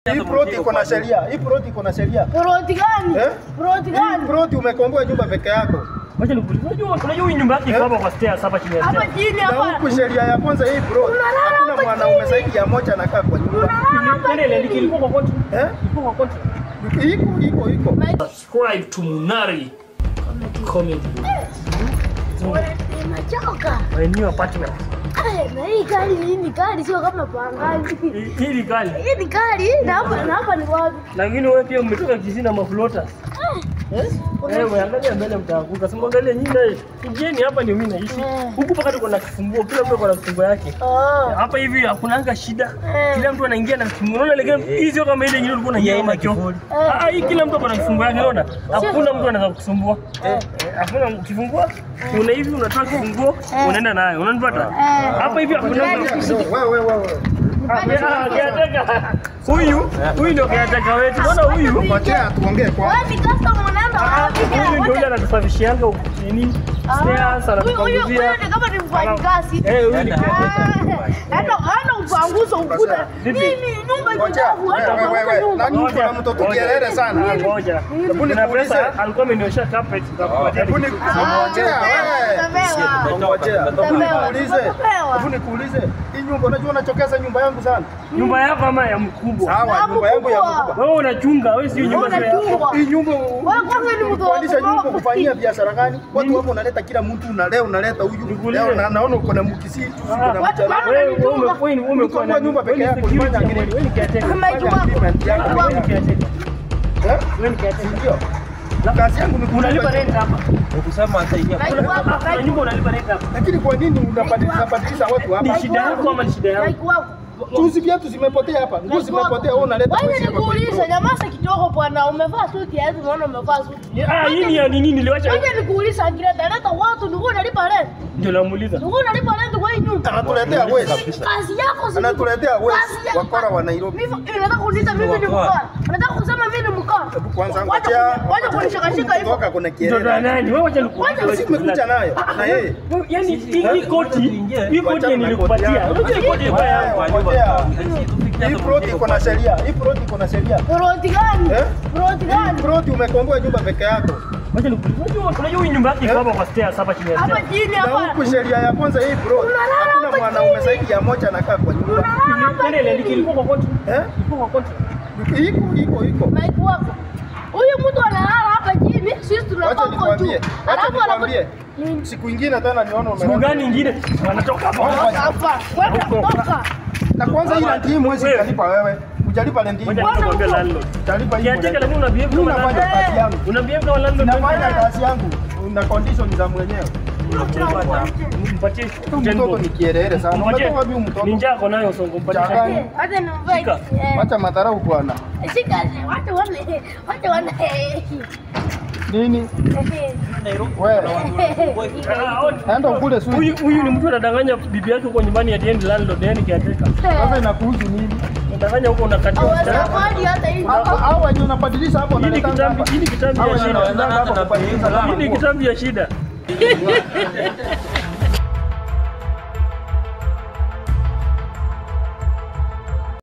Hii ploti iko na sheria. Hii ploti iko na sheria. Ploti gani? Eh? Ploti Hii gani? ploti umekomboa nyumba peke yako. Wacha nikuulize. Unajua unajua hii nyumba yake iko hapa kwa stairs hapa chini ya Hapa stairs. chini Na hapa. huku sheria ya kwanza hii ploti. Unalala Hakuna hapa mwanaume chini. zaidi ya moja anakaa kwa nyumba. Ndio ile ilikuwa kwa konti. Eh? Ilikuwa kwa konti. Iko iko iko. Subscribe to Munari Comedy. Nimechoka. My new apartment. Eh, Na hii gari hii ni gari sio kama pangaji. Hii- Hii ni kali. Hii ni gari na hapa na hapa ni wapi? Lakini wewe pia umetoka Kisii na maflotas. Wewe angalia mbele mtaanguka. Sema angalia nyinyi naye. Kijeni hapa ndio mimi naishi. Eh. Huku paka tuko na kifunguo. Kila mtu ako na kifunguo yake. Oh. Hapa hivi hakunanga shida. Eh. Kila mtu anaingia na kifunguo. Unaona ile hii sio kama ile nyingine ulikuwa unaingia kama choo. Ah, hii kila mtu ako na kifunguo yake, unaona? Hakuna mtu anaweza kukusumbua. Eh, hakuna ukifungua una hivi unatoa kifunguo unaenda nayo. Unanipata? Eh. Hapa hivi hakuna mtu. Wewe wewe wewe. Ah, caretaker. Huyu huyu ndio caretaker wetu. Unaona huyu? Ngojea tuongee kwa. Wewe ni customer unaenda wapi? Huyu ndio yule anatusafishianga huku nini? Stairs Huyu huyu huyu anatupanguzia. ni kama ni mfanyikazi. Eh, huyu ni caretaker. Hata hana upanguzo ukuta. Vipi? Mimi nyumba iko Ngojea. chafu, hata Wewe wewe upanguza wewe. Na nyumba. nyumba kuna mtoto kielele sana. Ngoja. Hebu Kuna nikuulize. pesa alikuwa ameniosha carpet za kupatia. Hebu ni- ngojea wewe. Utapewa. Ngojea. Hebu Utapewa. nikuulize. Utapewa. Hebu nikuulize. Hii nyumba unajua unachokeza nyumba yangu sana. Nyumba yako ama ya mkubwa? Sawa, nyumba yangu ya mkubwa. mkubwa. Wewe unachunga, wewe sio nyumba Wewe yako. unachunga. Hii nyumba kwanza ni mtu wa kukodisha nyumba kuboa. kufanyia biashara gani? Watu hapo unaleta kila mtu una leo unaleta huyu. Nikuulize. Leo na naona uko na mkisi, uko na Ah, mchana. Wewe wewe ume- wewe ni- umekuwa Uko na kwa nyumba peke yako, ulifanya nini? Wewe ni caretaker. Maiki wako. agreement yako. Maiki Wewe ni wako. caretaker. Eh? Wewe ni caretaker. Ndio. Kazi yangu ni Unalipa kulipa rent hapa. Ukusema ataingia Maiki wako. Kuna Maiki- nyumba unalipa rent hapa. Lakini kwa nini unabadilisha badilisha watu Ni hapa? shida yako ama ni shida yangu? Maiki wako. Tuzi viatu zimepotea hapa. Nguo zimepotea, wewe unaleta Wewe pesa hapa. nikuulize, nyamaza kidogo bwana, umevaa suti ya hivi, unaona umevaa suti. Ah, hii ni ya nini niliwacha? Wewe nikuulize, Angireta, leta watu ndio unalipa rent. Ndio namuuliza. Ndio unalipa rent kwa hii nyumba. Anatuletea wezi. Kazi yako si Anatuletea wezi. Kazi ya- Wakora wa Nairobi. Mimi unataka kuniita mimi ni mkora. Unataka kusema mimi ni mkora. Hebu kwanza Wacha ngojea. kuni- Wacha kunishikashika hivyo. Kutoka kuna Ndio kielele. nani? Wewe wacha Wacha nikuulize. Sisi tumekuja nayo na yeye. Wewe, Yaani hii hii koti, hii koti Wachana na nilikupatia. koti yako. Unajua hii koti ilikuwa yangu. Ngojea. Hii ploti iko na sheria. Hii ploti iko na sheria. Ploti gani? Eh? Ploti Hii gani? ploti umekomboa nyumba peke yako. Wacha nikuulize. Unajua unajua hii nyumba yake iko hapa kwa stairs hapa chini ya Hapa stairs. chini Na hapa. huku sheria ya kwanza hii ploti. Unalala Hakuna hapa mwanaume chini. zaidi ya moja anakaa kwa nyumba. Unalala hapa Ndio ile chini. ilikuwa kwa konti. Eh? Ilikuwa kwa konti. Iko iko iko. Maiki wako. Huyu mtu analala hapa chini, sisi Wacha tunakaa huko juu. nikwambie. Wacha Alafu nikwambie. anakuja. Nini? Siku ingine tena nione Siku umelala. gani nyingine wanatoka hapa? Toka hapa. Kwenda toka. Na kwanza hii rent hii mwezi Wewe. utalipa wewe. Hujalipa rent hii. Ngoja Kwanza nikwambie huko. landlord. Utalipa hii. Kiateka lakini una behave Mimi kama nafanya landlord. kazi yangu. Una behave kama landlord. Nafanya kazi yangu na condition za mwenyewe. Mpatie Huyu mtoto ni kielele sana. Mpatie. Umetoka wapi huyu mtoto? Ni njaa nayo songo mpatie. Changanya. Eh, Wacha nimvae. Shika. Eh, Wacha madharau bwana. Shika. Wacha wane. Wacha wane. Nini? Wewe Ah, on- enda ukule sushi. Huyu huyu ni mtu anadanganya bibi yake huko nyumbani ati yeye ni landlord, yeye ni caretaker. Sasa inakuhusu nini? Unadanganya huko unakatia msichana. Hawasafari hata hivi. Au wenye unabadilisha hapo Hii ni wanaleta kitambi, hapa. hii ni kitambi Hao ya wenye shida. wanaleta hapa kubadilisha Hii ni nguo. kitambi ya shida.